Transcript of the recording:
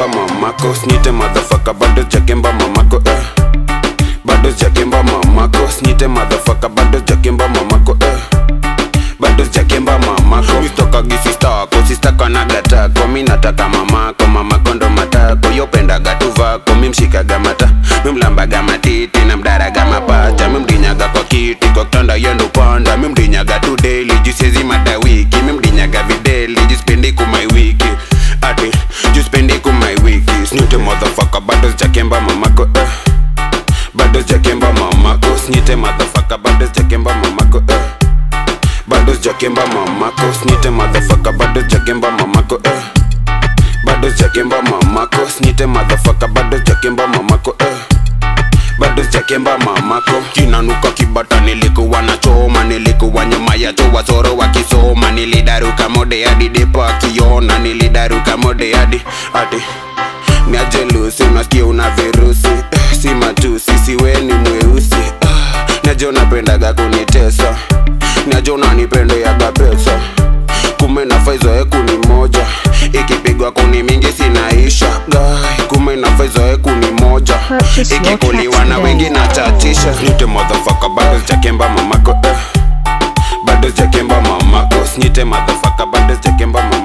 sijakemba mamako snite madhafaka bado sijakemba mamako eh. bado sijakemba mamako snite madhafaka bado sijakemba mamako eh. bado sijakemba mamako mistokagi sistako sistakanagata mi nataka mamako mamako ndo matako yopendaga tuvako mimshikaga mata mimlambaga matiti na mdaraga mapacha mimdinyaga kwa kiti kwa kitanda yendo panda mimdinyaga tu daily jusiezi mada wiki mimdinyaga videli jispendi kumai wiki ati jispendi kumai wiki snite motherfucker bado sijakemba mamako eh. bado sijakemba mamako snite motherfucker bado sijakemba mamako eh bado sijakemba mamako snite madhafaka bado sijakemba mamako eh. bado sijakemba mamako snite madhafaka bado sijakemba mamako eh. bado sijakemba mamako kinanuka kibata nilikuwa na choma nilikuwa nyuma ya chowa soro wakisoma nilidaruka mode hadi depo akiona nilidaruka mode hadi hadi niajelusi unasikia una virusi eh, si matusi siweni mweusi ah, naje unapendaga kunitesa naje unanipendeaga pesa kume na faizo eku ni moja ikipigwa kuni mingi sinaisha gai kume na faizo eku ni moja Purchase your ikikuliwa tracks na today. wengi na chachisha snite motherfucker bado sijakemba mamako eh. bado sijakemba mamako snite motherfucker bado sijakemba mamako